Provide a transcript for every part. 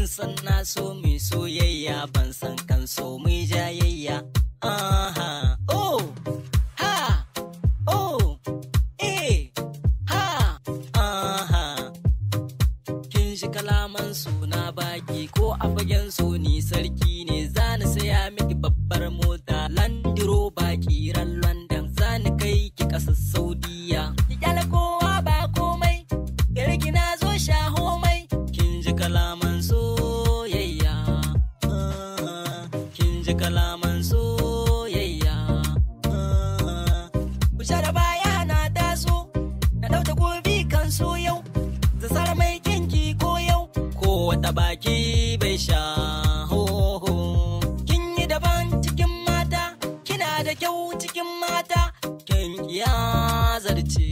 san na so mai soyayya ban san kan so mai jayayya aha oh ha oh eh ha aha kin shi kalaman suna baki ko a fagen so ni sarki ne zani saya miki babbar mota landiro baki ran london zani kai ki kasar saudiya ki kyale kowa ba komai gare ki na zo sha homai kin ji kalaman soyayya Ah, kin ji kalaman soyayya Ah, ku da baya na taso na dauta gobe kan so yau da sara mai kinki ko yau ko wata baki bai sha hoho kin yi daban cikin mata kina da kyau cikin mata kin ya zarce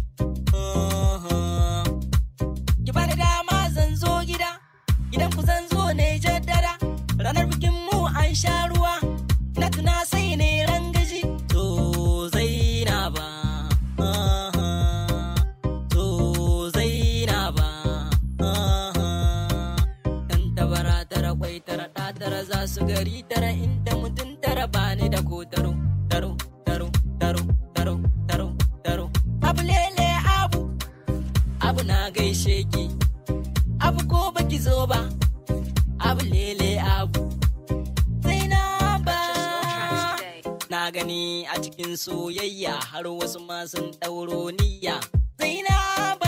Ah, ki bani dama zan zo gida gidan ku zan zo ne jaddada ranar bikin mu an sha ruwa na tuna sai ne rangaji to zainaba aha, to zainaba aha. dan tabara tara kwai tara ɗa tara za su gari tara inda mutum tara bani da ko taro taro taro taro taro taro taro abu lele abu abu na gaishe ki abu ko baki zo ba abu lele abu zainaba na gani a cikin soyayya har wasu ma sun ɗauro niyya zainaba